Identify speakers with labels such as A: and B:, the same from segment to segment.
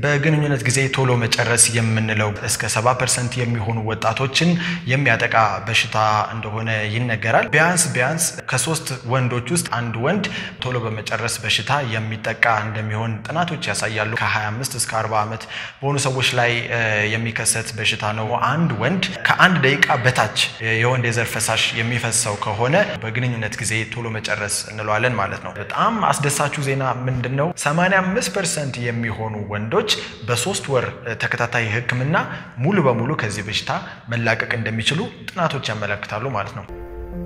A: በግንኙነት ጊዜ ቶሎ መጨረስ የምንለው እስከ 70 ፐርሰንት የሚሆኑ ወጣቶችን የሚያጠቃ በሽታ እንደሆነ ይነገራል። ቢያንስ ቢያንስ ከሶስት ወንዶች ውስጥ አንድ ወንድ ቶሎ በመጨረስ በሽታ የሚጠቃ እንደሚሆን ጥናቶች ያሳያሉ። ከ25 እስከ 40 ዓመት በሆኑ ሰዎች ላይ የሚከሰት በሽታ ነው። አንድ ወንድ ከአንድ ደቂቃ በታች የወንድ የዘር ፈሳሽ የሚፈሰው ከሆነ በግንኙነት ጊዜ ቶሎ መጨረስ እንለዋለን ማለት ነው። በጣም አስደሳቹ ዜና ምንድን ነው? 85 ፐርሰንት የሚሆኑ ወንዶች በሶስት ወር ተከታታይ ሕክምና ሙሉ በሙሉ ከዚህ በሽታ መላቀቅ እንደሚችሉ ጥናቶች ያመለክታሉ ማለት ነው።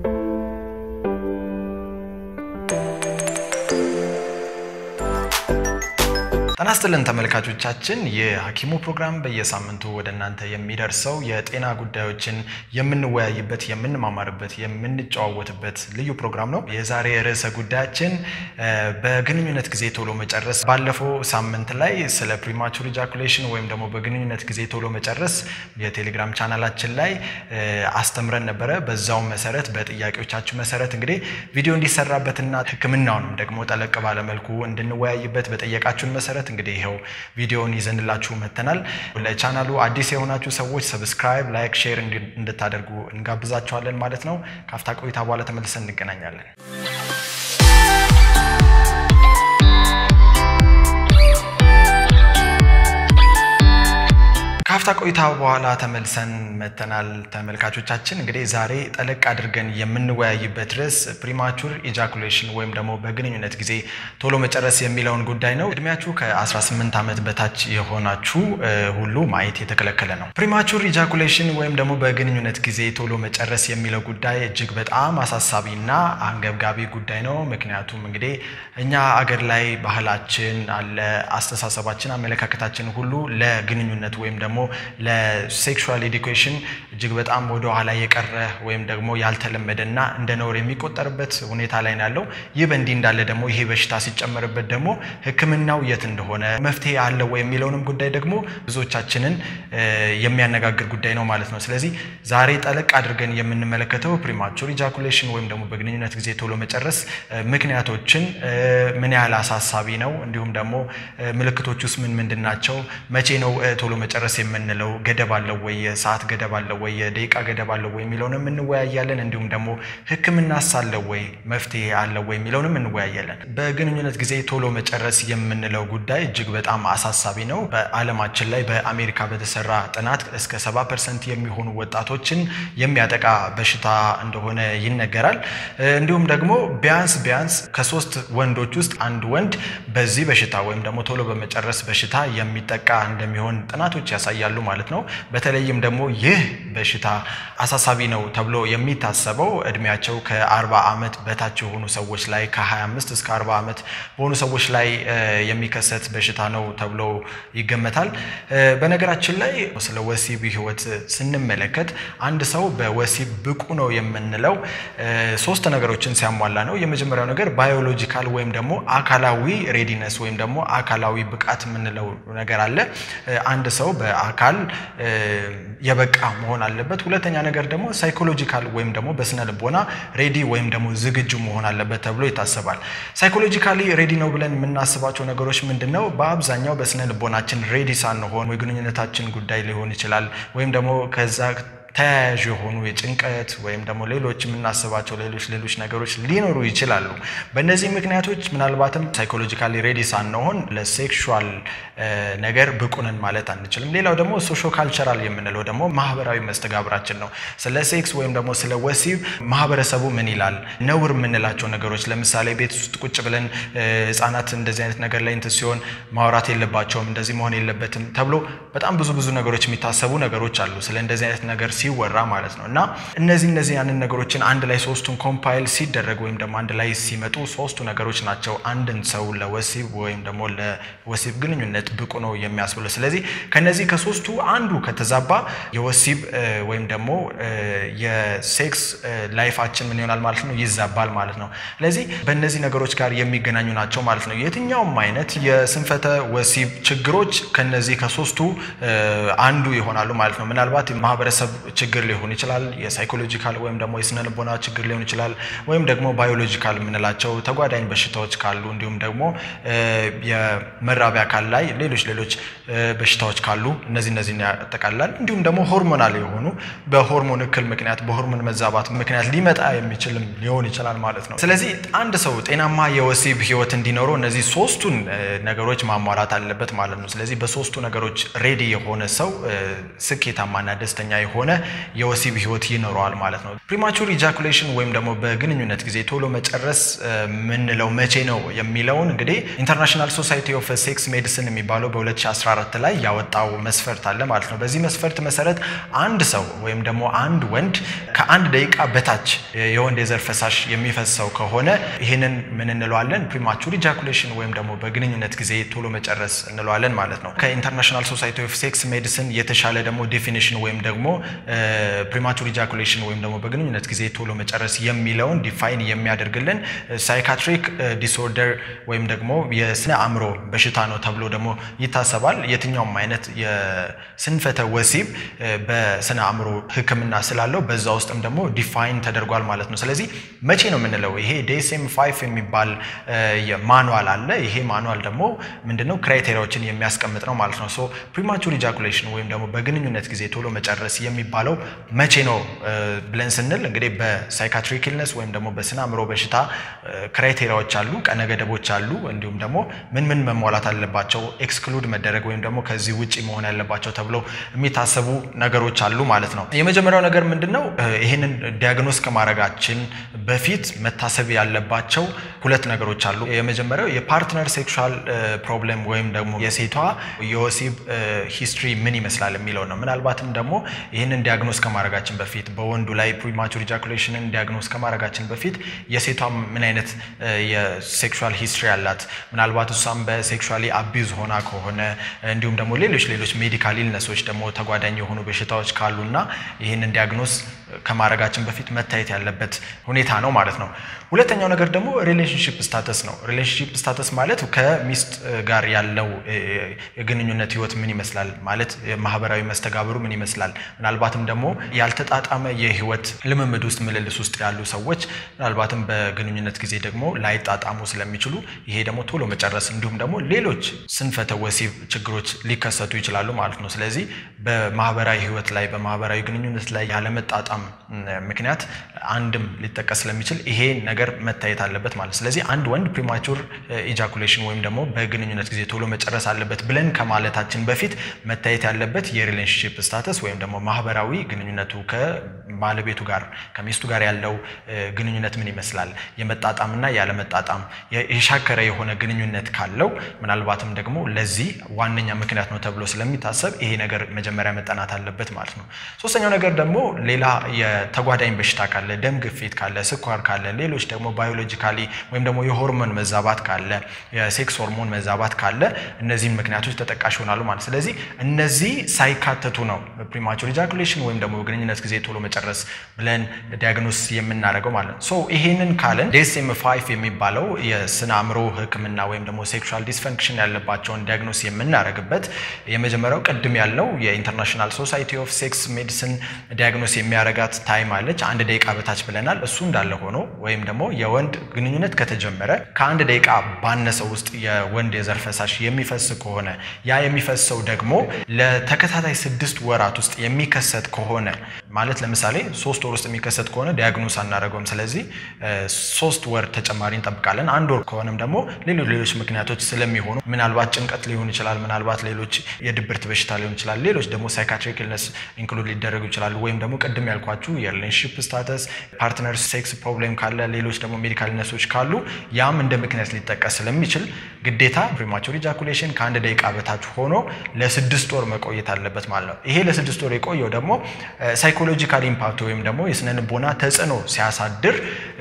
A: ጤና ይስጥልን ተመልካቾቻችን፣ የሐኪሙ ፕሮግራም በየሳምንቱ ወደ እናንተ የሚደርሰው የጤና ጉዳዮችን የምንወያይበት፣ የምንማማርበት፣ የምንጨዋወትበት ልዩ ፕሮግራም ነው። የዛሬ ርዕሰ ጉዳያችን በግንኙነት ጊዜ ቶሎ መጨረስ። ባለፈው ሳምንት ላይ ስለ ፕሪማቹር ኢጃኩሌሽን ወይም ደግሞ በግንኙነት ጊዜ ቶሎ መጨረስ የቴሌግራም ቻናላችን ላይ አስተምረን ነበረ። በዛውም መሰረት በጥያቄዎቻችሁ መሰረት እንግዲህ ቪዲዮ እንዲሰራበትና ሕክምናውንም ደግሞ ጠለቅ ባለመልኩ እንድንወያይበት በጠየቃችሁን መሰረት እንግዲህ ይኸው ቪዲዮውን ይዘንላችሁ መተናል። ለቻናሉ አዲስ የሆናችሁ ሰዎች ሰብስክራይብ፣ ላይክ፣ ሼር እንድታደርጉ እንጋብዛችኋለን ማለት ነው። ካፍታ ቆይታ በኋላ ተመልሰን እንገናኛለን። ካፍታ ቆይታ በኋላ ተመልሰን መተናል። ተመልካቾቻችን እንግዲህ ዛሬ ጠለቅ አድርገን የምንወያይበት ርዕስ ፕሪማቹር ኢጃኩሌሽን ወይም ደግሞ በግንኙነት ጊዜ ቶሎ መጨረስ የሚለውን ጉዳይ ነው። እድሜያችሁ ከ18 ዓመት በታች የሆናችሁ ሁሉ ማየት የተከለከለ ነው። ፕሪማቹር ኢጃኩሌሽን ወይም ደግሞ በግንኙነት ጊዜ ቶሎ መጨረስ የሚለው ጉዳይ እጅግ በጣም አሳሳቢና አንገብጋቢ ጉዳይ ነው። ምክንያቱም እንግዲህ እኛ አገር ላይ ባህላችን አለ፣ አስተሳሰባችን፣ አመለካከታችን ሁሉ ለግንኙነት ወይም ደግሞ ለሴክሹዋል ኤዱኬሽን እጅግ በጣም ወደ ኋላ የቀረ ወይም ደግሞ ያልተለመደ እና እንደ ነውር የሚቆጠርበት ሁኔታ ላይ ነው ያለው። ይህ በእንዲህ እንዳለ ደግሞ ይሄ በሽታ ሲጨመርበት ደግሞ ሕክምናው የት እንደሆነ መፍትሄ አለው ወይ የሚለውንም ጉዳይ ደግሞ ብዙዎቻችንን የሚያነጋግር ጉዳይ ነው ማለት ነው። ስለዚህ ዛሬ ጠለቅ አድርገን የምንመለከተው ፕሪማቹር ኢጃኩሌሽን ወይም ደግሞ በግንኙነት ጊዜ ቶሎ መጨረስ ምክንያቶችን፣ ምን ያህል አሳሳቢ ነው፣ እንዲሁም ደግሞ ምልክቶች ውስጥ ምን ምንድን ናቸው፣ መቼ ነው ቶሎ መጨረስ የምንለው ገደብ አለው ወይ? የሰዓት ገደብ አለው ወይ? የደቂቃ ገደብ አለው ወይ የሚለውንም እንወያያለን። እንዲሁም ደግሞ ህክምናስ አለው ወይ? መፍትሄ አለው ወይ የሚለውንም እንወያያለን። በግንኙነት ጊዜ ቶሎ መጨረስ የምንለው ጉዳይ እጅግ በጣም አሳሳቢ ነው። በዓለማችን ላይ በአሜሪካ በተሰራ ጥናት እስከ 70 ፐርሰንት የሚሆኑ ወጣቶችን የሚያጠቃ በሽታ እንደሆነ ይነገራል። እንዲሁም ደግሞ ቢያንስ ቢያንስ ከሶስት ወንዶች ውስጥ አንድ ወንድ በዚህ በሽታ ወይም ደግሞ ቶሎ በመጨረስ በሽታ የሚጠቃ እንደሚሆን ጥናቶች ያሳያሉ ማለት ነው። በተለይም ደግሞ ይህ በሽታ አሳሳቢ ነው ተብሎ የሚታሰበው እድሜያቸው ከ40 ዓመት በታች የሆኑ ሰዎች ላይ ከ25 እስከ 40 ዓመት በሆኑ ሰዎች ላይ የሚከሰት በሽታ ነው ተብሎ ይገመታል። በነገራችን ላይ ስለ ወሲብ ህይወት ስንመለከት አንድ ሰው በወሲብ ብቁ ነው የምንለው ሶስት ነገሮችን ሲያሟላ ነው። የመጀመሪያው ነገር ባዮሎጂካል ወይም ደግሞ አካላዊ ሬዲነስ ወይም ደግሞ አካላዊ ብቃት የምንለው ነገር አለ። አንድ ሰው በአካል የበቃ መሆን አለበት። ሁለተኛ ነገር ደግሞ ሳይኮሎጂካል ወይም ደግሞ በስነ ልቦና ሬዲ ወይም ደግሞ ዝግጁ መሆን አለበት ተብሎ ይታሰባል። ሳይኮሎጂካሊ ሬዲ ነው ብለን የምናስባቸው ነገሮች ምንድን ነው? በአብዛኛው በስነ ልቦናችን ሬዲ ሳንሆን የግንኙነታችን ጉዳይ ሊሆን ይችላል ወይም ደግሞ ከዛ ተያያዥ የሆኑ የጭንቀት ወይም ደግሞ ሌሎች የምናስባቸው ሌሎች ሌሎች ነገሮች ሊኖሩ ይችላሉ። በእነዚህ ምክንያቶች ምናልባትም ሳይኮሎጂካሊ ሬዲ ሳንሆን ለሴክሹዋል ነገር ብቁ ነን ማለት አንችልም። ሌላው ደግሞ ሶሾ ካልቸራል የምንለው ደግሞ ማህበራዊ መስተጋብራችን ነው። ስለ ሴክስ ወይም ደግሞ ስለ ወሲብ ማህበረሰቡ ምን ይላል? ነውር የምንላቸው ነገሮች ለምሳሌ ቤት ውስጥ ቁጭ ብለን ህጻናት እንደዚህ አይነት ነገር ላይ እንትን ሲሆን ማውራት የለባቸውም እንደዚህ መሆን የለበትም ተብሎ በጣም ብዙ ብዙ ነገሮች የሚታሰቡ ነገሮች አሉ ስለ እንደዚህ አይነት ነገር ሲወራ ማለት ነው። እና እነዚህ እነዚህ ያንን ነገሮችን አንድ ላይ ሶስቱን ኮምፓይል ሲደረግ ወይም ደግሞ አንድ ላይ ሲመጡ ሶስቱ ነገሮች ናቸው አንድን ሰው ለወሲብ ወይም ደግሞ ለወሲብ ግንኙነት ብቁ ነው የሚያስብለው። ስለዚህ ከነዚህ ከሶስቱ አንዱ ከተዛባ የወሲብ ወይም ደግሞ የሴክስ ላይፋችን ምን ይሆናል ማለት ነው ይዛባል ማለት ነው። ስለዚህ በእነዚህ ነገሮች ጋር የሚገናኙ ናቸው ማለት ነው። የትኛውም አይነት የስንፈተ ወሲብ ችግሮች ከነዚህ ከሶስቱ አንዱ ይሆናሉ ማለት ነው። ምናልባት ማህበረሰብ ችግር ሊሆን ይችላል፣ የሳይኮሎጂካል ወይም ደግሞ የስነ ልቦና ችግር ሊሆን ይችላል፣ ወይም ደግሞ ባዮሎጂካል የምንላቸው ተጓዳኝ በሽታዎች ካሉ እንዲሁም ደግሞ የመራቢያ አካል ላይ ሌሎች ሌሎች በሽታዎች ካሉ እነዚህ እነዚህን ያጠቃልላል። እንዲሁም ደግሞ ሆርሞናል የሆኑ በሆርሞን እክል ምክንያት በሆርሞን መዛባት ምክንያት ሊመጣ የሚችልም ሊሆን ይችላል ማለት ነው። ስለዚህ አንድ ሰው ጤናማ የወሲብ ህይወት እንዲኖረው እነዚህ ሶስቱን ነገሮች ማሟላት አለበት ማለት ነው። ስለዚህ በሶስቱ ነገሮች ሬዲ የሆነ ሰው ስኬታማና ደስተኛ የሆነ የወሲብ ህይወት ይኖረዋል ማለት ነው። ፕሪማቹር ኢጃኩሌሽን ወይም ደግሞ በግንኙነት ጊዜ ቶሎ መጨረስ የምንለው መቼ ነው የሚለውን እንግዲህ ኢንተርናሽናል ሶሳይቲ ኦፍ ሴክስ ሜዲሲን የሚባለው በ2014 ላይ ያወጣው መስፈርት አለ ማለት ነው። በዚህ መስፈርት መሰረት አንድ ሰው ወይም ደግሞ አንድ ወንድ ከአንድ ደቂቃ በታች የወንድ የዘር ፈሳሽ የሚፈሰው ከሆነ ይህንን ምን እንለዋለን? ፕሪማቹር ኢጃኩሌሽን ወይም ደግሞ በግንኙነት ጊዜ ቶሎ መጨረስ እንለዋለን ማለት ነው። ከኢንተርናሽናል ሶሳይቲ ኦፍ ሴክስ ሜዲሲን የተሻለ ደግሞ ዴፊኒሽን ወይም ደግሞ ፕሪማቹር ኢጃኩሌሽን ወይም ደግሞ በግንኙነት ጊዜ ቶሎ መጨረስ የሚለውን ዲፋይን የሚያደርግልን ሳይካትሪክ ዲስኦርደር ወይም ደግሞ የስነ አእምሮ በሽታ ነው ተብሎ ደግሞ ይታሰባል። የትኛውም አይነት የስንፈተ ወሲብ በስነ አእምሮ ሕክምና ስላለው በዛ ውስጥም ደግሞ ዲፋይን ተደርጓል ማለት ነው። ስለዚህ መቼ ነው የምንለው? ይሄ ዴስኤም ፋይቭ የሚባል ማኑዋል አለ። ይሄ ማኑዋል ደግሞ ምንድነው ክራይቴሪያዎችን የሚያስቀምጥ ነው ማለት ነው። ሶ ፕሪማቹር ኢጃኩሌሽን ወይም ደግሞ በግንኙነት ጊዜ ቶሎ መጨረስ የሚባለው መቼ ነው ብለን ስንል እንግዲህ በሳይካትሪክ ኢልነስ ወይም ደግሞ በስነ አእምሮ በሽታ ክራይቴሪያዎች አሉ፣ ቀነ ገደቦች አሉ። እንዲሁም ደግሞ ምን ምን መሟላት አለባቸው ኤክስክሉድ መደረግ ወይም ደግሞ ከዚህ ውጭ መሆን ያለባቸው ተብለው የሚታሰቡ ነገሮች አሉ ማለት ነው። የመጀመሪያው ነገር ምንድን ነው? ይህንን ዲያግኖስ ከማድረጋችን በፊት መታሰብ ያለባቸው ሁለት ነገሮች አሉ። የመጀመሪያው የፓርትነር ሴክሹዋል ፕሮብሌም ወይም ደግሞ የሴቷ የወሲብ ሂስትሪ ምን ይመስላል የሚለው ነው። ምናልባትም ደግሞ ይህንን ዲያግኖስ ከማድረጋችን በፊት በወንዱ ላይ ፕሪማቹር ኢጃኩሌሽንን ዲያግኖስ ከማድረጋችን በፊት የሴቷ ምን አይነት የሴክሹዋል ሂስትሪ አላት፣ ምናልባት እሷም በሴክሹዋሊ አቢዝ ሆና ከሆነ እንዲሁም ደግሞ ሌሎች ሌሎች ሜዲካል ኢልነሶች ደግሞ ተጓዳኝ የሆኑ በሽታዎች ካሉና ይህንን ዲያግኖስ ከማድረጋችን በፊት መታየት ያለበት ሁኔታ ነው ማለት ነው። ሁለተኛው ነገር ደግሞ ሪሌሽንሽፕ ስታተስ ነው። ሪሌሽንሽፕ ስታተስ ማለት ከሚስት ጋር ያለው የግንኙነት ህይወት ምን ይመስላል ማለት ማህበራዊ መስተጋብሩ ምን ይመስላል። ምናልባትም ደግሞ ያልተጣጣመ የህይወት ልምምድ ውስጥ ምልልስ ውስጥ ያሉ ሰዎች ምናልባትም በግንኙነት ጊዜ ደግሞ ላይጣጣሙ ስለሚችሉ ይሄ ደግሞ ቶሎ መጨረስ እንዲሁም ደግሞ ሌሎች ስንፈተ ወሲብ ችግሮች ሊከሰቱ ይችላሉ ማለት ነው። ስለዚህ በማህበራዊ ህይወት ላይ በማህበራዊ ግንኙነት ላይ ያለመጣጣም ምክንያት አንድም ሊጠቀስ ስለሚችል ይሄ ነገር መታየት አለበት ማለት ስለዚህ አንድ ወንድ ፕሪማቹር ኢጃኩሌሽን ወይም ደግሞ በግንኙነት ጊዜ ቶሎ መጨረስ አለበት ብለን ከማለታችን በፊት መታየት ያለበት የሪሌሽንሽፕ ስታተስ ወይም ደግሞ ማህበራዊ ግንኙነቱ ከባለቤቱ ጋር ከሚስቱ ጋር ያለው ግንኙነት ምን ይመስላል፣ የመጣጣምና ያለመጣጣም የሻከረ የሆነ ግንኙነት ካለው ምናልባትም ደግሞ ለዚህ ዋነኛ ምክንያት ነው ተብሎ ስለሚታሰብ ይሄ ነገር መጀመሪያ መጠናት አለበት ማለት ነው። ሶስተኛው ነገር ደግሞ ሌላ የተጓዳኝ በሽታ ካለ፣ ደም ግፊት ካለ፣ ስኳር ካለ፣ ሌሎች ደግሞ ባዮሎጂካሊ ወይም ደግሞ የሆርሞን መዛባት ካለ፣ የሴክስ ሆርሞን መዛባት ካለ እነዚህም ምክንያቶች ተጠቃሽ ይሆናሉ ማለት ስለዚህ እነዚህ ሳይካተቱ ነው ፕሪማቹር ኢጃኩሌሽን ወይም ደግሞ ግንኙነት ጊዜ ቶሎ መጨረስ ብለን ዲያግኖስ የምናደርገው ማለት ነው። ሶ ይሄንን ካለን ዴስኤም ፋይቭ የሚባለው የስነ አእምሮ ሕክምና ወይም ደግሞ ሴክሹዋል ዲስፈንክሽን ያለባቸውን ዲያግኖስ የምናደርግበት የመጀመሪያው ቅድም ያልነው የኢንተርናሽናል ሶሳይቲ ኦፍ ሴክስ ሜዲሲን ዲያግኖስ የሚያረጋት ታይም አለች። አንድ ደቂቃ በታች ብለናል። እሱ እንዳለ ሆኖ ወይም ደግሞ የወንድ ግንኙነት ከተጀመረ ከአንድ ደቂቃ ባነሰ ውስጥ የወንድ የዘር ፈሳሽ የሚፈስ ከሆነ ያ የሚፈሰው ደግሞ ለተከታታይ ስድስት ወራት ውስጥ የሚከሰት ከሆነ ማለት ለምሳሌ ሶስት ወር ውስጥ የሚከሰት ከሆነ ዲያግኖስ አናደርገውም። ስለዚህ ሶስት ወር ተጨማሪ እንጠብቃለን። አንድ ወር ከሆነም ደግሞ ሌሎች ሌሎች ምክንያቶች ስለሚሆኑ ምናልባት ጭንቀት ሊሆን ይችላል፣ ምናልባት ሌሎች የድብርት በሽታ ሊሆን ይችላል፣ ሌሎች ደግሞ ሳይካትሪክ ኢልነስ ኢንክሉድ ሊደረጉ ይችላሉ። ወይም ደግሞ ቅድም ያልኳችሁ የሪሌሽንሽፕ ስታተስ፣ ፓርትነር ሴክስ ፕሮብሌም ካለ፣ ሌሎች ደግሞ ሜዲካል ኢልነሶች ካሉ ያም እንደ ምክንያት ሊጠቀስ ስለሚችል ግዴታ ፕሪማቹር ኢጃኩሌሽን ከአንድ ደቂቃ በታች ሆኖ ለስድስት ወር መቆየት አለበት ማለት ነው። ይሄ ለስድስት ወር የቆየው ደግሞ ሳይኮሎጂካል ኢምፓክት ወይም ደግሞ የስነ ልቦና ተጽዕኖ ሲያሳድር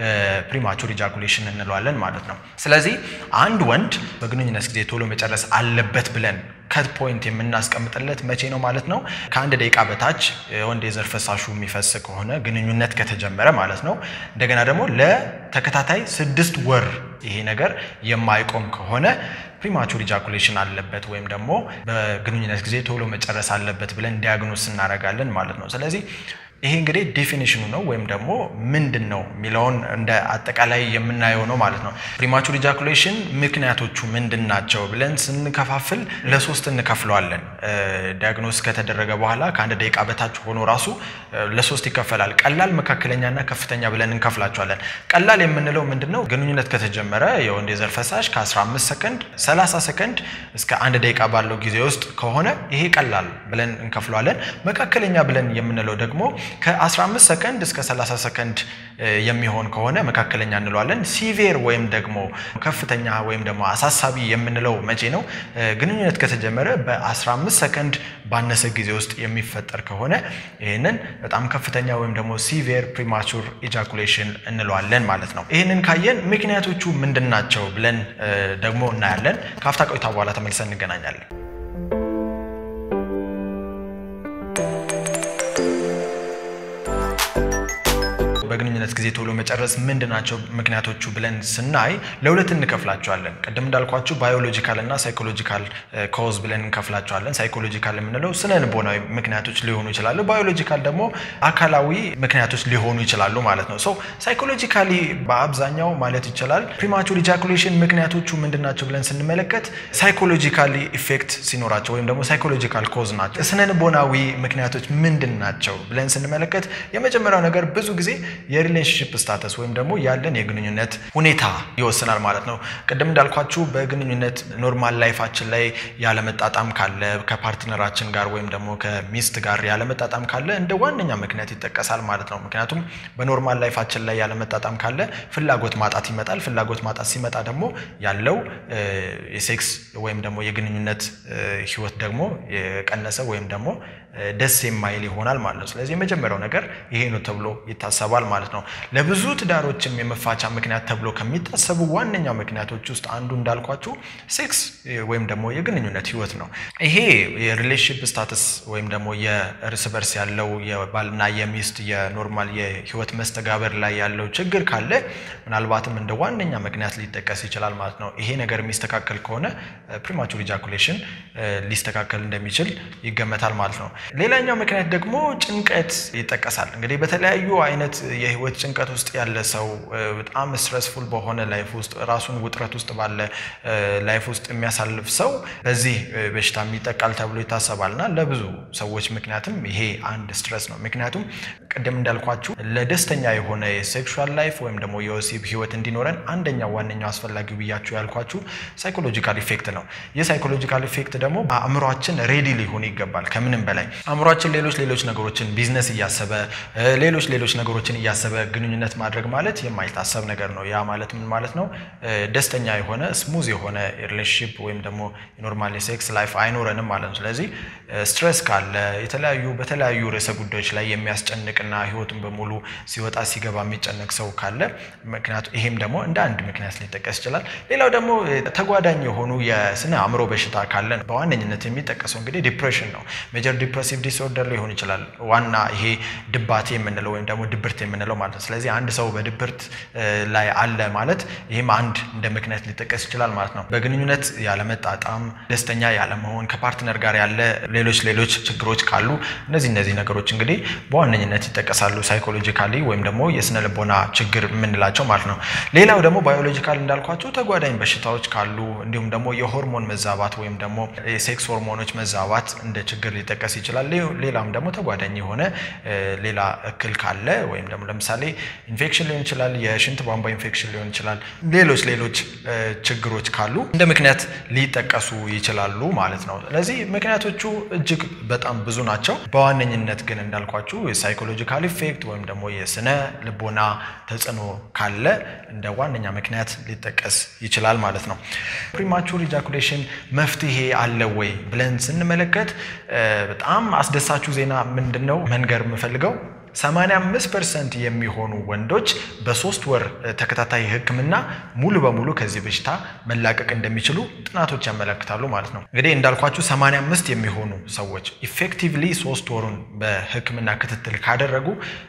A: ፕሪማቹር ኢጃኩሌሽን እንለዋለን ማለት ነው። ስለዚህ አንድ ወንድ በግንኙነት ጊዜ ቶሎ መጨረስ አለበት ብለን ከት ፖይንት የምናስቀምጥለት መቼ ነው ማለት ነው? ከአንድ ደቂቃ በታች ወንድ የዘር ፈሳሹ የሚፈስ ከሆነ ግንኙነት ከተጀመረ ማለት ነው። እንደገና ደግሞ ለተከታታይ ስድስት ወር ይሄ ነገር የማይቆም ከሆነ ፕሪማቹር ኢጃኩሌሽን አለበት ወይም ደግሞ በግንኙነት ጊዜ ቶሎ መጨረስ አለበት ብለን ዲያግኖስ እናደርጋለን ማለት ነው። ስለዚህ ይሄ እንግዲህ ዴፊኒሽኑ ነው ወይም ደግሞ ምንድን ነው የሚለውን እንደ አጠቃላይ የምናየው ነው ማለት ነው። ፕሪማቹር ኢጃኩሌሽን ምክንያቶቹ ምንድን ናቸው ብለን ስንከፋፍል ለሶስት እንከፍለዋለን። ዲያግኖስ ከተደረገ በኋላ ከአንድ ደቂቃ በታች ሆኖ ራሱ ለሶስት ይከፈላል። ቀላል፣ መካከለኛና ከፍተኛ ብለን እንከፍላቸዋለን። ቀላል የምንለው ምንድን ነው? ግንኙነት ከተጀመረ የወንድ የዘር ፈሳሽ ከ15 ሰከንድ 30 ሰከንድ እስከ አንድ ደቂቃ ባለው ጊዜ ውስጥ ከሆነ ይሄ ቀላል ብለን እንከፍለዋለን። መካከለኛ ብለን የምንለው ደግሞ ከ15 ሰከንድ እስከ 30 ሰከንድ የሚሆን ከሆነ መካከለኛ እንለዋለን። ሲቪር ወይም ደግሞ ከፍተኛ ወይም ደግሞ አሳሳቢ የምንለው መቼ ነው? ግንኙነት ከተጀመረ በ15 ሰከንድ ባነሰ ጊዜ ውስጥ የሚፈጠር ከሆነ ይህንን በጣም ከፍተኛ ወይም ደግሞ ሲቪር ፕሪማቹር ኢጃኩሌሽን እንለዋለን ማለት ነው። ይህንን ካየን ምክንያቶቹ ምንድን ናቸው ብለን ደግሞ እናያለን። ከአፍታ ቆይታ በኋላ ተመልሰን እንገናኛለን። በግንኙነት ጊዜ ቶሎ መጨረስ ምንድን ናቸው ምክንያቶቹ ብለን ስናይ ለሁለት እንከፍላቸዋለን። ቅድም እንዳልኳችሁ ባዮሎጂካል እና ሳይኮሎጂካል ኮዝ ብለን እንከፍላቸዋለን። ሳይኮሎጂካል የምንለው ስነ ልቦናዊ ምክንያቶች ሊሆኑ ይችላሉ። ባዮሎጂካል ደግሞ አካላዊ ምክንያቶች ሊሆኑ ይችላሉ ማለት ነው። ሶ ሳይኮሎጂካሊ በአብዛኛው ማለት ይቻላል ፕሪማቹር ኢጃኩሌሽን ምክንያቶቹ ምንድን ናቸው ብለን ስንመለከት ሳይኮሎጂካሊ ኢፌክት ሲኖራቸው ወይም ደግሞ ሳይኮሎጂካል ኮዝ ናቸው። ስነ ልቦናዊ ምክንያቶች ምንድን ናቸው ብለን ስንመለከት የመጀመሪያው ነገር ብዙ ጊዜ የሪሌሽንሽፕ ስታተስ ወይም ደግሞ ያለን የግንኙነት ሁኔታ ይወስናል ማለት ነው። ቅድም እንዳልኳችሁ በግንኙነት ኖርማል ላይፋችን ላይ ያለመጣጣም ካለ ከፓርትነራችን ጋር ወይም ደግሞ ከሚስት ጋር ያለመጣጣም ካለ እንደ ዋነኛ ምክንያት ይጠቀሳል ማለት ነው። ምክንያቱም በኖርማል ላይፋችን ላይ ያለመጣጣም ካለ ፍላጎት ማጣት ይመጣል። ፍላጎት ማጣት ሲመጣ ደግሞ ያለው የሴክስ ወይም ደግሞ የግንኙነት ህይወት ደግሞ የቀነሰ ወይም ደግሞ ደስ የማይል ይሆናል ማለት ነው። ስለዚህ የመጀመሪያው ነገር ይሄ ነው ተብሎ ይታሰባል ማለት ነው። ለብዙ ትዳሮችም የመፋቻ ምክንያት ተብሎ ከሚታሰቡ ዋነኛው ምክንያቶች ውስጥ አንዱ እንዳልኳችሁ ሴክስ ወይም ደግሞ የግንኙነት ህይወት ነው። ይሄ የሪሌሽንሽፕ ስታተስ ወይም ደግሞ የእርስ በርስ ያለው የባልና የሚስት የኖርማል የህይወት መስተጋበር ላይ ያለው ችግር ካለ ምናልባትም እንደ ዋነኛ ምክንያት ሊጠቀስ ይችላል ማለት ነው። ይሄ ነገር የሚስተካከል ከሆነ ፕሪማቹር ኢጃኩሌሽን ሊስተካከል እንደሚችል ይገመታል ማለት ነው። ሌላኛው ምክንያት ደግሞ ጭንቀት ይጠቀሳል። እንግዲህ በተለያዩ አይነት የህይወት ጭንቀት ውስጥ ያለ ሰው በጣም ስትረስፉል በሆነ ላይፍ ውስጥ ራሱን ውጥረት ውስጥ ባለ ላይፍ ውስጥ የሚያሳልፍ ሰው በዚህ በሽታ ይጠቃል ተብሎ ይታሰባል እና ለብዙ ሰዎች ምክንያትም ይሄ አንድ ስትረስ ነው። ምክንያቱም ቅድም እንዳልኳችሁ ለደስተኛ የሆነ የሴክሹዋል ላይፍ ወይም ደግሞ የወሲብ ህይወት እንዲኖረን አንደኛው ዋነኛው አስፈላጊው ብያችሁ ያልኳችሁ ሳይኮሎጂካል ኢፌክት ነው። ይህ ሳይኮሎጂካል ኢፌክት ደግሞ አእምሯችን ሬዲ ሊሆን ይገባል። ከምንም በላይ አእምሯችን ሌሎች ሌሎች ነገሮችን ቢዝነስ እያሰበ ሌሎች ሌሎች ነገሮችን እያሰበ ግንኙነት ማድረግ ማለት የማይታሰብ ነገር ነው። ያ ማለት ምን ማለት ነው? ደስተኛ የሆነ ስሙዝ የሆነ ሪሌሽንሽፕ ወይም ደግሞ የኖርማል የሴክስ ላይፍ አይኖረንም ማለት ነው። ስለዚህ ስትረስ ካለ የተለያዩ በተለያዩ ርዕሰ ጉዳዮች ላይ የሚያስጨንቅና ህይወቱን በሙሉ ሲወጣ ሲገባ የሚጨነቅ ሰው ካለ ምክንያቱ ይሄም ደግሞ እንደ አንድ ምክንያት ሊጠቀስ ይችላል። ሌላው ደግሞ ተጓዳኝ የሆኑ የስነ አእምሮ በሽታ ካለ በዋነኝነት የሚጠቀሰው እንግዲህ ዲፕሬሽን ነው። ሜጀር ዲፕሬሲቭ ዲስኦርደር ሊሆን ይችላል። ዋና ይሄ ድባቴ የምንለው ወይም ደግሞ ድብርት የምንለው ማለት ነው። ስለዚህ አንድ ሰው በድብርት ላይ አለ ማለት ይህም አንድ እንደ ምክንያት ሊጠቀስ ይችላል ማለት ነው። በግንኙነት ያለመጣጣም፣ ደስተኛ ያለመሆን፣ ከፓርትነር ጋር ያለ ሌሎች ሌሎች ችግሮች ካሉ እነዚህ እነዚህ ነገሮች እንግዲህ በዋነኝነት ይጠቀሳሉ። ሳይኮሎጂካሊ ወይም ደግሞ የስነ ልቦና ችግር የምንላቸው ማለት ነው። ሌላው ደግሞ ባዮሎጂካል እንዳልኳቸው ተጓዳኝ በሽታዎች ካሉ እንዲሁም ደግሞ የሆርሞን መዛባት ወይም ደግሞ የሴክስ ሆርሞኖች መዛባት እንደ ችግር ሊጠቀስ ይችላል። ሌላም ደግሞ ተጓዳኝ የሆነ ሌላ እክል ካለ ወይም ደግሞ ለምሳሌ ኢንፌክሽን ሊሆን ይችላል፣ የሽንት ቧንቧ ኢንፌክሽን ሊሆን ይችላል። ሌሎች ሌሎች ችግሮች ካሉ እንደ ምክንያት ሊጠቀሱ ይችላሉ ማለት ነው። ስለዚህ ምክንያቶቹ እጅግ በጣም ብዙ ናቸው። በዋነኝነት ግን እንዳልኳችሁ የሳይኮሎጂካል ኢፌክት ወይም ደግሞ የስነ ልቦና ተጽዕኖ ካለ እንደ ዋነኛ ምክንያት ሊጠቀስ ይችላል ማለት ነው። ፕሪማቹር ኢጃኩሌሽን መፍትሄ አለ ወይ ብለን ስንመለከት በጣም አስደሳቹ ዜና ምንድን ነው መንገር የምፈልገው 85 ፐርሰንት የሚሆኑ ወንዶች በሶስት ወር ተከታታይ ሕክምና ሙሉ በሙሉ ከዚህ በሽታ መላቀቅ እንደሚችሉ ጥናቶች ያመለክታሉ ማለት ነው። እንግዲህ እንዳልኳችሁ 85 የሚሆኑ ሰዎች ኢፌክቲቭሊ ሶስት ወሩን በሕክምና ክትትል ካደረጉ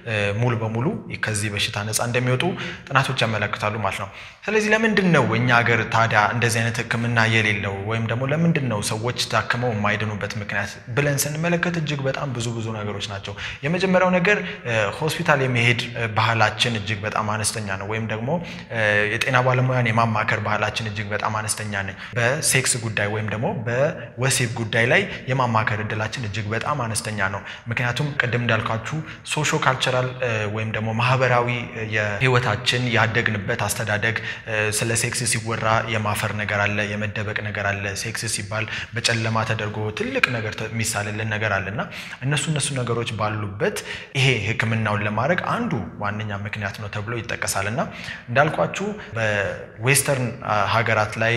A: ሙሉ በሙሉ ከዚህ በሽታ ነፃ እንደሚወጡ ጥናቶች ያመለክታሉ ማለት ነው። ስለዚህ ለምንድን ነው እኛ ሀገር ታዲያ እንደዚህ አይነት ሕክምና የሌለው ወይም ደግሞ ለምንድን ነው ሰዎች ታክመው የማይድኑበት ምክንያት ብለን ስንመለከት እጅግ በጣም ብዙ ብዙ ነገሮች ናቸው። የመጀመሪያው ነገር ሆስፒታል የመሄድ ባህላችን እጅግ በጣም አነስተኛ ነው፣ ወይም ደግሞ የጤና ባለሙያን የማማከር ባህላችን እጅግ በጣም አነስተኛ ነው። በሴክስ ጉዳይ ወይም ደግሞ በወሲብ ጉዳይ ላይ የማማከር እድላችን እጅግ በጣም አነስተኛ ነው። ምክንያቱም ቅድም እንዳልኳችሁ ሶሾ ካልቸራል ወይም ደግሞ ማህበራዊ የህይወታችን ያደግንበት አስተዳደግ ስለ ሴክስ ሲወራ የማፈር ነገር አለ፣ የመደበቅ ነገር አለ። ሴክስ ሲባል በጨለማ ተደርጎ ትልቅ ነገር የሚሳልልን ነገር አለ እና እነሱ እነሱ ነገሮች ባሉበት ይሄ ሕክምናውን ለማድረግ አንዱ ዋነኛ ምክንያት ነው ተብሎ ይጠቀሳል እና እንዳልኳችሁ በዌስተርን ሀገራት ላይ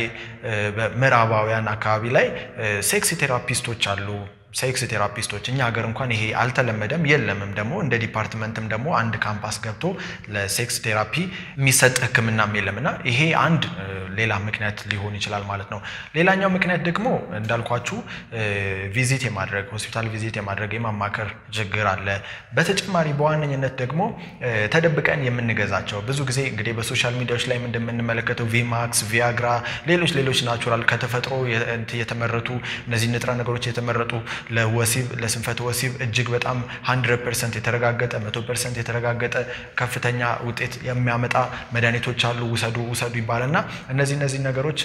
A: በምዕራባውያን አካባቢ ላይ ሴክስ ቴራፒስቶች አሉ። ሴክስ ቴራፒስቶች እኛ ሀገር እንኳን ይሄ አልተለመደም፣ የለምም ደግሞ እንደ ዲፓርትመንትም ደግሞ አንድ ካምፓስ ገብቶ ለሴክስ ቴራፒ የሚሰጥ ህክምናም የለም እና ይሄ አንድ ሌላ ምክንያት ሊሆን ይችላል ማለት ነው። ሌላኛው ምክንያት ደግሞ እንዳልኳችሁ ቪዚት የማድረግ ሆስፒታል ቪዚት የማድረግ የማማከር ችግር አለ። በተጨማሪ በዋነኝነት ደግሞ ተደብቀን የምንገዛቸው ብዙ ጊዜ እንግዲህ በሶሻል ሚዲያዎች ላይ እንደምንመለከተው ቪማክስ፣ ቪያግራ፣ ሌሎች ሌሎች ናቹራል ከተፈጥሮ የተመረቱ እነዚህ ንጥረ ነገሮች የተመረጡ ለወሲብ ለስንፈተ ወሲብ እጅግ በጣም 100 ፐርሰንት የተረጋገጠ መቶ ፐርሰንት የተረጋገጠ ከፍተኛ ውጤት የሚያመጣ መድኃኒቶች አሉ። ውሰዱ ውሰዱ ይባልና እነዚህ እነዚህ ነገሮች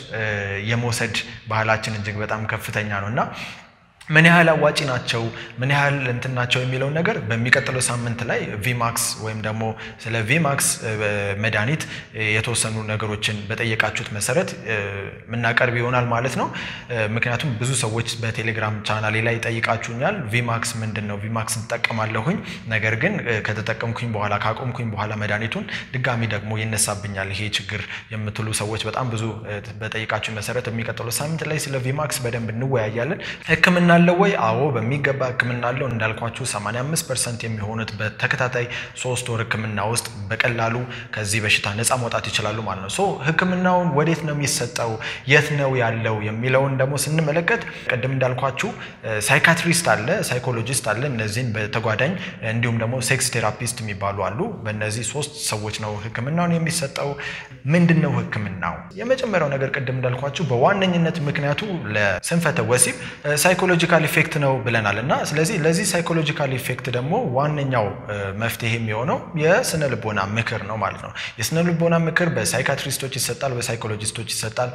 A: የመውሰድ ባህላችን እጅግ በጣም ከፍተኛ ነው እና ምን ያህል አዋጪ ናቸው፣ ምን ያህል እንትን ናቸው የሚለውን ነገር በሚቀጥለው ሳምንት ላይ ቪማክስ ወይም ደግሞ ስለ ቪማክስ መድኃኒት የተወሰኑ ነገሮችን በጠየቃችሁት መሰረት የምናቀርብ ይሆናል ማለት ነው። ምክንያቱም ብዙ ሰዎች በቴሌግራም ቻናሌ ላይ ጠይቃችሁኛል። ቪማክስ ምንድን ነው? ቪማክስ እንጠቀማለሁኝ፣ ነገር ግን ከተጠቀምኩኝ በኋላ ካቆምኩኝ በኋላ መድኃኒቱን ድጋሚ ደግሞ ይነሳብኛል ይሄ ችግር የምትሉ ሰዎች በጣም ብዙ በጠይቃችሁ መሰረት የሚቀጥለው ሳምንት ላይ ስለ ቪማክስ በደንብ እንወያያለን። ህክምና አለው ወይ? አዎ በሚገባ ህክምና አለው። እንዳልኳችሁ 85 ፐርሰንት የሚሆኑት በተከታታይ ሶስት ወር ህክምና ውስጥ በቀላሉ ከዚህ በሽታ ነፃ መውጣት ይችላሉ ማለት ነው። ሶ ህክምናውን ወዴት ነው የሚሰጠው፣ የት ነው ያለው የሚለውን ደግሞ ስንመለከት ቅድም እንዳልኳችሁ ሳይካትሪስት አለ፣ ሳይኮሎጂስት አለ። እነዚህን በተጓዳኝ እንዲሁም ደግሞ ሴክስ ቴራፒስት የሚባሉ አሉ። በእነዚህ ሶስት ሰዎች ነው ህክምናውን የሚሰጠው። ምንድን ነው ህክምናው? የመጀመሪያው ነገር ቅድም እንዳልኳችሁ በዋነኝነት ምክንያቱ ለስንፈተ ወሲብ ሳይኮሎጂካል ኢፌክት ነው ብለናል እና ስለዚህ ለዚህ ሳይኮሎጂካል ኢፌክት ደግሞ ዋነኛው መፍትሄ የሚሆነው የስነ ልቦና ምክር ነው ማለት ነው። የስነ ልቦና ምክር በሳይካትሪስቶች ይሰጣል፣ በሳይኮሎጂስቶች ይሰጣል።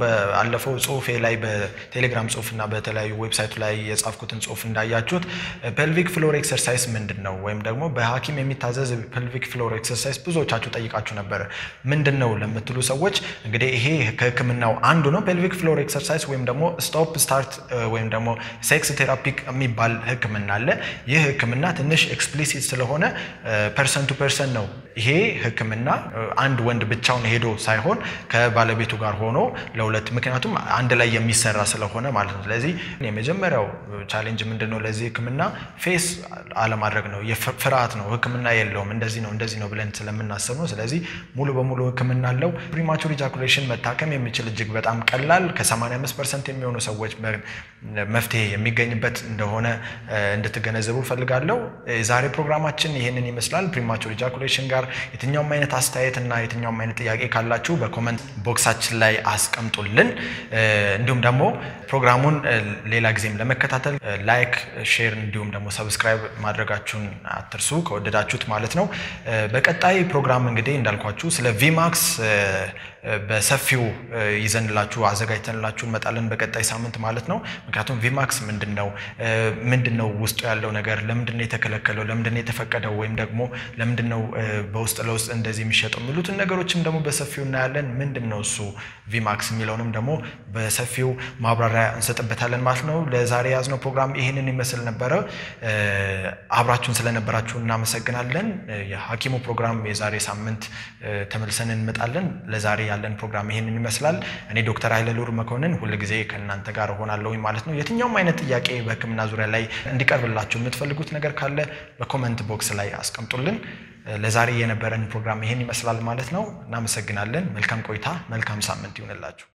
A: በአለፈው ጽሁፌ ላይ በቴሌግራም ጽሁፍ እና በተለያዩ ዌብሳይቱ ላይ የጻፍኩትን ጽሁፍ እንዳያችሁት ፔልቪክ ፍሎር ኤክሰርሳይዝ ምንድን ነው ወይም ደግሞ በሐኪም የሚታዘዝ ፔልቪክ ፍሎር ኤክሰርሳይዝ ብዙዎቻችሁ ጠይቃችሁ ነበረ። ምንድን ነው ለምትሉ ሰዎች እንግዲህ ይሄ ከህክምናው አንዱ ነው። ፔልቪክ ፍሎር ኤክሰርሳይዝ ወይም ደግሞ ስቶፕ ስታርት ወይም ደግሞ ሴክስ ቴራፒክ የሚባል ህክምና አለ። ይህ ህክምና ትንሽ ኤክስፕሊሲት ስለሆነ ፐርሰን ቱ ፐርሰን ነው። ይሄ ህክምና አንድ ወንድ ብቻውን ሄዶ ሳይሆን ከባለቤቱ ጋር ሆኖ ለሁለት ምክንያቱም አንድ ላይ የሚሰራ ስለሆነ ማለት ነው። ስለዚህ የመጀመሪያው ቻሌንጅ ምንድን ነው? ለዚህ ህክምና ፌስ አለማድረግ ነው። ፍርሃት ነው። ህክምና የለውም እንደዚህ ነው እንደዚህ ነው ብለን ስለምናስብ ነው። ስለዚህ ሙሉ በሙሉ ህክምና አለው። ፕሪማቹር ኢጃኩሌሽን መታከም የሚችል እጅግ በጣም ቀላል ከ85 ፐርሰንት የሚሆኑ ሰዎች መፍትሄ የሚገኝበት እንደሆነ እንድትገነዘቡ ፈልጋለሁ። የዛሬ ፕሮግራማችን ይህንን ይመስላል። ፕሪማቹር ኢጃኩሌሽን ጋር የትኛውም አይነት አስተያየት እና የትኛውም አይነት ጥያቄ ካላችሁ በኮመንት ቦክሳችን ላይ አስቀምጡልን። እንዲሁም ደግሞ ፕሮግራሙን ሌላ ጊዜም ለመከታተል ላይክ፣ ሼር እንዲሁም ደግሞ ሰብስክራይብ ማድረጋችሁን አትርሱ ከወደዳችሁት ማለት ነው። በቀጣይ ፕሮግራም እንግዲህ እንዳልኳችሁ ስለ ቪማክስ በሰፊው ይዘንላችሁ አዘጋጅተንላችሁ እንመጣለን በቀጣይ ሳምንት ማለት ነው። ምክንያቱም ቪማክስ ምንድን ነው ምንድን ነው ውስጡ ያለው ነገር ለምንድን ነው የተከለከለው ለምንድን ነው የተፈቀደው ወይም ደግሞ ለምንድን ነው በውስጥ ለውስጥ እንደዚህ የሚሸጠው የሚሉትን ነገሮችም ደግሞ በሰፊው እናያለን። ምንድን ነው እሱ ቪማክስ የሚለውንም ደግሞ በሰፊው ማብራሪያ እንሰጥበታለን ማለት ነው። ለዛሬ የያዝነው ፕሮግራም ይህንን ይመስል ነበረ። አብራችሁን ስለነበራችሁ እናመሰግናለን። የሐኪሙ ፕሮግራም የዛሬ ሳምንት ተመልሰን እንመጣለን። ለዛሬ ያለን ፕሮግራም ይህንን ይመስላል። እኔ ዶክተር ኃይለ ሉር መኮንን ሁልጊዜ ከእናንተ ጋር እሆናለሁኝ ማለት ነው። የትኛውም አይነት ጥያቄ በሕክምና ዙሪያ ላይ እንዲቀርብላችሁ የምትፈልጉት ነገር ካለ በኮመንት ቦክስ ላይ አስቀምጡልን። ለዛሬ የነበረን ፕሮግራም ይህን ይመስላል ማለት ነው። እናመሰግናለን። መልካም ቆይታ፣ መልካም ሳምንት ይሁንላችሁ።